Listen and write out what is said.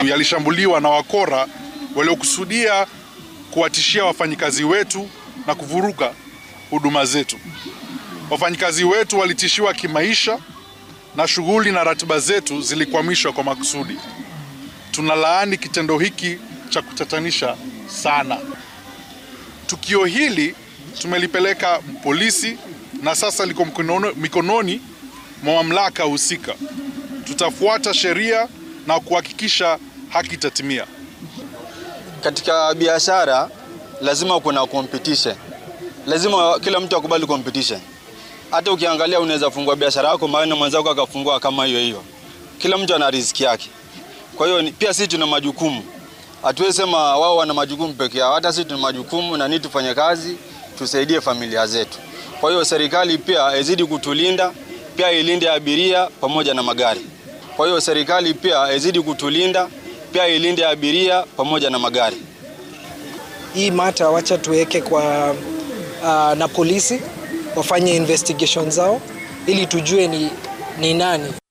yalishambuliwa na wakora waliokusudia kuwatishia wafanyikazi wetu na kuvuruga huduma zetu. Wafanyikazi wetu walitishiwa kimaisha na shughuli na ratiba zetu zilikwamishwa kwa makusudi. Tunalaani kitendo hiki cha kutatanisha sana. Tukio hili tumelipeleka polisi na sasa liko mikono- mikononi mwa mamlaka husika. Tutafuata sheria na kuhakikisha haki itatimia. Katika biashara lazima kuna competition, lazima kila mtu akubali competition. Hata ukiangalia unaweza fungua biashara yako mahali na mwenzako akafungua kama hiyo hiyo. Kila mtu ana riziki yake. Kwa hiyo ni- pia sisi tuna majukumu, hatuwezi sema wao wana majukumu peke yao. Hata sisi tuna majukumu na ni tufanye kazi, tusaidie familia zetu. Kwa hiyo serikali pia izidi kutulinda, pia ilinde abiria pamoja na magari. Kwa hiyo serikali pia izidi kutulinda, pia ilinde abiria pamoja na magari. hii mata wacha tuweke kwa uh, na polisi wafanye investigation zao ili tujue ni, ni nani